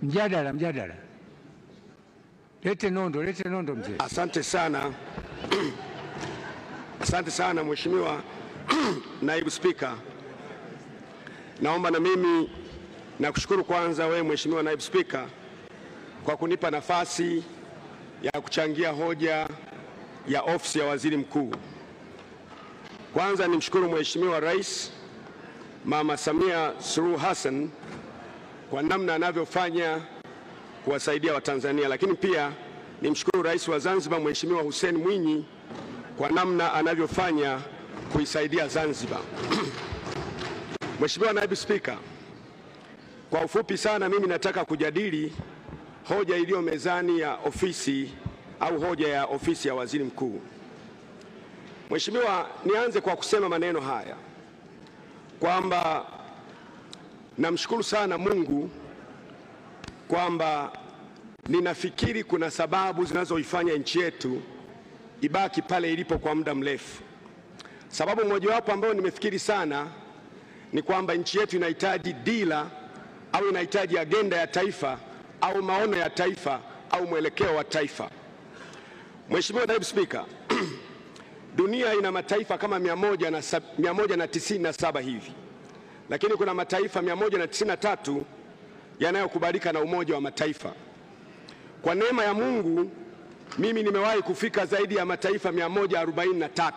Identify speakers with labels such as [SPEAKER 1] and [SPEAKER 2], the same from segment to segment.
[SPEAKER 1] Mjadala, mjadala. Lete nondo, lete nondo mzee.
[SPEAKER 2] Asante sana asante sana Mheshimiwa Naibu Spika, naomba na mimi nakushukuru kwanza wewe Mheshimiwa Naibu Spika kwa kunipa nafasi ya kuchangia hoja ya ofisi ya Waziri Mkuu. Kwanza nimshukuru Mheshimiwa Rais Mama Samia Suluhu Hassan kwa namna anavyofanya kuwasaidia Watanzania, lakini pia nimshukuru Rais wa Zanzibar Mheshimiwa Hussein Mwinyi kwa namna anavyofanya kuisaidia Zanzibar. Mheshimiwa Naibu Spika, kwa ufupi sana mimi nataka kujadili hoja iliyo mezani ya ofisi au hoja ya ofisi ya Waziri Mkuu. Mheshimiwa, nianze kwa kusema maneno haya kwamba namshukuru sana Mungu kwamba ninafikiri kuna sababu zinazoifanya nchi yetu ibaki pale ilipo kwa muda mrefu. Sababu mojawapo ambayo nimefikiri sana ni kwamba nchi yetu inahitaji dira au inahitaji agenda ya taifa au maono ya taifa au mwelekeo wa taifa. Mheshimiwa Naibu Spika, dunia ina mataifa kama 197 hivi, lakini kuna mataifa 193 yanayokubalika na Umoja wa Mataifa. Kwa neema ya Mungu mimi nimewahi kufika zaidi ya mataifa 143.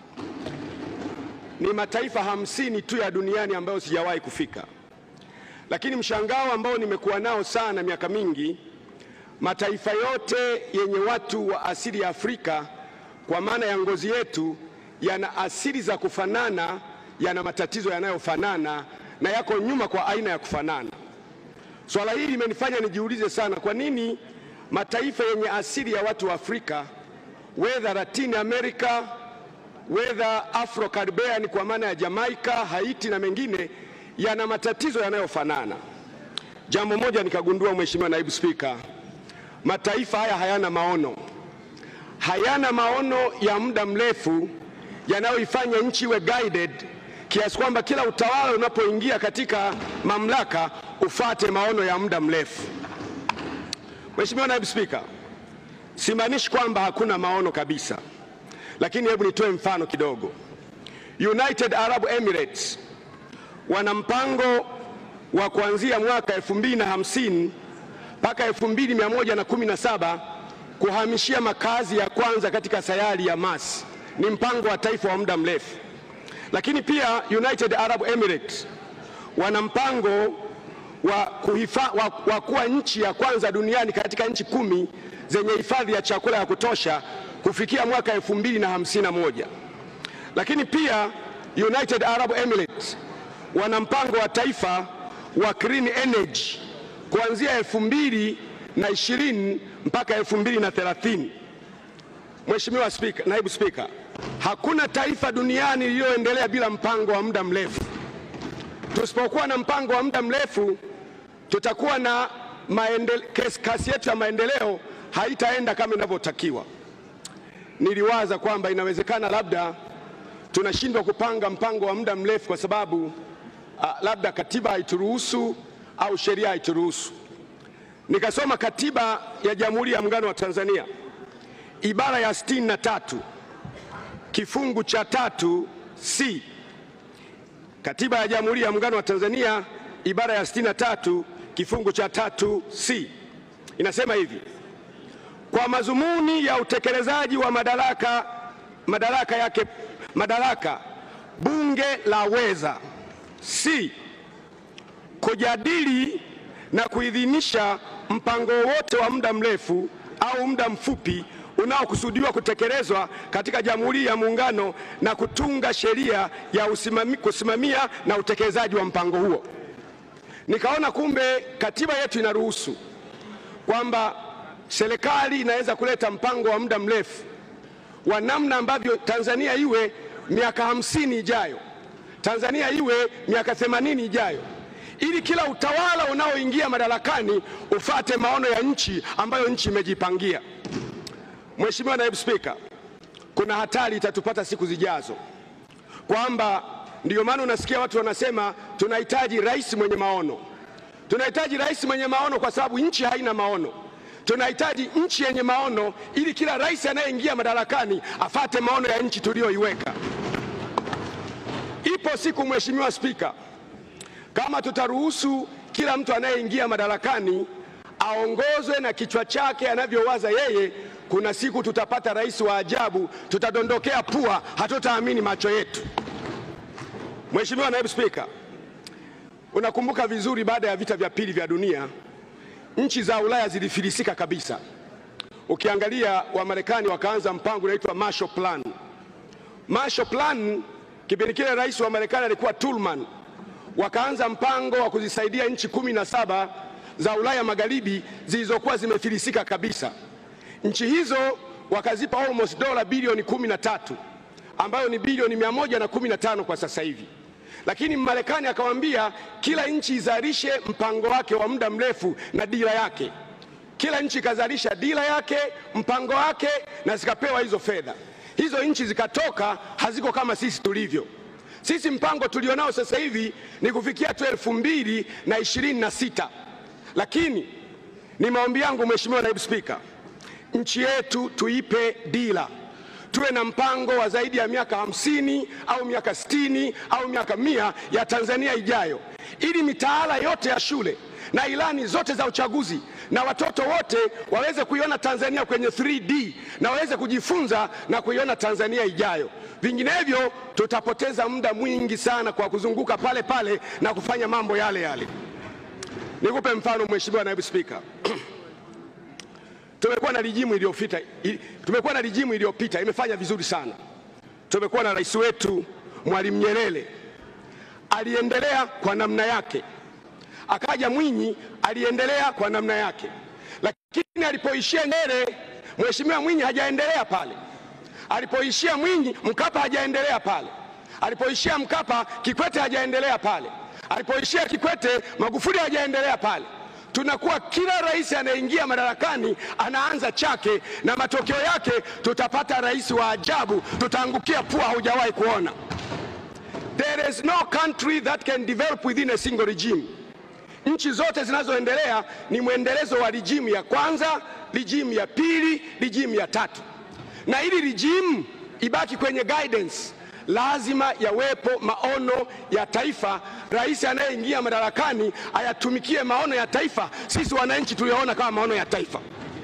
[SPEAKER 2] Ni mataifa hamsini tu ya duniani ambayo sijawahi kufika, lakini mshangao ambao nimekuwa nao sana miaka mingi, mataifa yote yenye watu wa asili ya Afrika kwa maana ya ngozi yetu yana asili za kufanana, yana matatizo yanayofanana na yako nyuma kwa aina ya kufanana. Swala hili limenifanya nijiulize sana, kwa nini mataifa yenye asili ya watu wa Afrika whether Latin America whether Afro Caribbean kwa maana ya Jamaica, Haiti na mengine yana matatizo yanayofanana. Jambo moja nikagundua, Mheshimiwa Naibu Spika, mataifa haya hayana maono, hayana maono ya muda mrefu yanayoifanya nchi iwe guided kiasi kwamba kila utawala unapoingia katika mamlaka ufate maono ya muda mrefu. Mheshimiwa Naibu Spika, simaanishi kwamba hakuna maono kabisa, lakini hebu nitoe mfano kidogo. United Arab Emirates wana mpango wa kuanzia mwaka 2050 mpaka 2117 kuhamishia makazi ya kwanza katika sayari ya Mars. Ni mpango wa taifa wa muda mrefu. Lakini pia United Arab Emirates wana mpango wa, kuhifa, wa, wa kuwa nchi ya kwanza duniani katika nchi kumi zenye hifadhi ya chakula ya kutosha kufikia mwaka elfu mbili na hamsini na moja. Lakini pia United Arab Emirates wana mpango wa taifa wa clean energy kuanzia elfu mbili na ishirini mpaka elfu mbili na thelathini. Mheshimiwa Spika, Naibu Spika, hakuna taifa duniani lililoendelea bila mpango wa muda mrefu. Tusipokuwa na mpango wa muda mrefu, tutakuwa na maendele, kasi yetu ya maendeleo haitaenda kama inavyotakiwa. Niliwaza kwamba inawezekana labda tunashindwa kupanga mpango wa muda mrefu kwa sababu uh, labda katiba haituruhusu au sheria haituruhusu. Nikasoma katiba ya Jamhuri ya Muungano wa Tanzania ibara ya sitini na tatu kifungu cha tatu C. Katiba ya Jamhuri ya Muungano wa Tanzania ibara ya sitini na tatu kifungu cha tatu C inasema hivi: kwa madhumuni ya utekelezaji wa madaraka, madaraka yake madaraka bunge laweza C kujadili na kuidhinisha mpango wote wa muda mrefu au muda mfupi unaokusudiwa kutekelezwa katika Jamhuri ya Muungano na kutunga sheria ya usimami, kusimamia na utekelezaji wa mpango huo. Nikaona kumbe katiba yetu inaruhusu kwamba serikali inaweza kuleta mpango wa muda mrefu wa namna ambavyo Tanzania iwe miaka hamsini ijayo, Tanzania iwe miaka themanini ijayo, ili kila utawala unaoingia madarakani ufate maono ya nchi ambayo nchi imejipangia. Mheshimiwa Naibu Spika, kuna hatari itatupata siku zijazo kwamba ndiyo maana unasikia watu wanasema tunahitaji rais mwenye maono. Tunahitaji rais mwenye maono, kwa sababu nchi haina maono. Tunahitaji nchi yenye maono, ili kila rais anayeingia madarakani afate maono ya nchi tuliyoiweka. Ipo siku, Mheshimiwa Spika, kama tutaruhusu kila mtu anayeingia madarakani aongozwe na kichwa chake anavyowaza yeye, kuna siku tutapata rais wa ajabu, tutadondokea pua, hatutaamini macho yetu. Mheshimiwa Naibu Spika, unakumbuka vizuri, baada ya vita vya pili vya dunia nchi za Ulaya zilifilisika kabisa. Ukiangalia Wamarekani wakaanza mpango unaitwa Marshall Plan. Marshall Plan, kipindi kile rais wa Marekani alikuwa Truman. Wakaanza mpango wa kuzisaidia nchi kumi na saba za Ulaya Magharibi zilizokuwa zimefilisika kabisa. Nchi hizo wakazipa almost dola bilioni kumi na tatu ambayo ni bilioni mia moja na kumi na tano kwa sasa hivi lakini Marekani akawaambia kila nchi izalishe mpango wake wa muda mrefu na dira yake. Kila nchi ikazalisha dira yake, mpango wake, na zikapewa hizo fedha. Hizo nchi zikatoka, haziko kama sisi tulivyo. Sisi mpango tulionao sasa hivi ni kufikia tu elfu mbili na ishirini na sita, lakini ni maombi yangu Mheshimiwa Naibu Spika, nchi yetu tuipe dira tuwe na mpango wa zaidi ya miaka hamsini au miaka sitini au miaka mia ya Tanzania ijayo, ili mitaala yote ya shule na ilani zote za uchaguzi na watoto wote waweze kuiona Tanzania kwenye 3D na waweze kujifunza na kuiona Tanzania ijayo. Vinginevyo tutapoteza muda mwingi sana kwa kuzunguka pale pale na kufanya mambo yale yale. Nikupe mfano Mheshimiwa Naibu Spika. Tumekuwa na rijimu iliyopita, tumekuwa na rijimu iliyopita imefanya vizuri sana. Tumekuwa na rais wetu Mwalimu Nyerere aliendelea kwa namna yake, akaja Mwinyi aliendelea kwa namna yake, lakini alipoishia Nyerere, Mheshimiwa Mwinyi hajaendelea pale. Alipoishia Mwinyi, Mkapa hajaendelea pale. Alipoishia Mkapa, Kikwete hajaendelea pale. Alipoishia Kikwete, Magufuli hajaendelea pale tunakuwa kila rais anayeingia madarakani anaanza chake, na matokeo yake tutapata rais wa ajabu, tutaangukia pua haujawahi kuona. There is no country that can develop within a single regime. Nchi zote zinazoendelea ni mwendelezo wa rijimu ya kwanza, rijimu ya pili, rijimu ya tatu, na ili rijimu ibaki kwenye guidance lazima yawepo maono ya taifa. Rais anayeingia madarakani ayatumikie maono ya taifa, sisi wananchi tuliyoona kama maono ya taifa.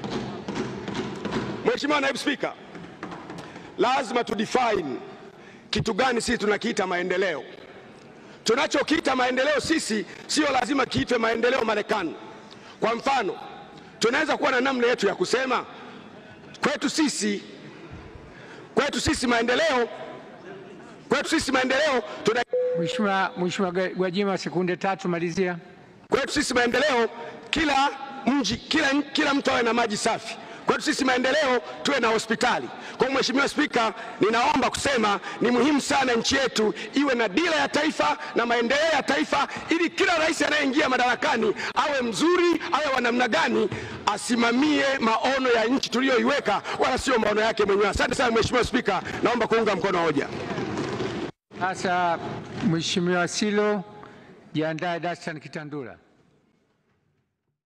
[SPEAKER 2] Mheshimiwa Naibu Spika, lazima tudefine kitu gani sisi tunakiita maendeleo. Tunachokiita maendeleo sisi sio lazima kiitwe maendeleo Marekani. Kwa mfano, tunaweza kuwa na namna yetu ya kusema kwetu sisi, kwetu sisi maendeleo kwetu sisi maendeleo tuna...
[SPEAKER 1] Mheshimiwa Mheshimiwa Gwajima, sekunde tatu, malizia.
[SPEAKER 2] Kwetu sisi maendeleo, kila mji, kila, kila mtu awe na maji safi. Kwetu sisi maendeleo, tuwe na hospitali. Kwa hiyo Mheshimiwa Spika, ninaomba kusema ni muhimu sana nchi yetu iwe na dira ya taifa na maendeleo ya taifa, ili kila rais anayeingia madarakani awe mzuri, awe wa namna gani, asimamie maono ya nchi tuliyoiweka, wala sio maono yake mwenyewe. Asante sana Mheshimiwa Spika, naomba kuunga mkono hoja.
[SPEAKER 1] Sasa Mheshimiwa Silo, jiandae Dastan Kitandula.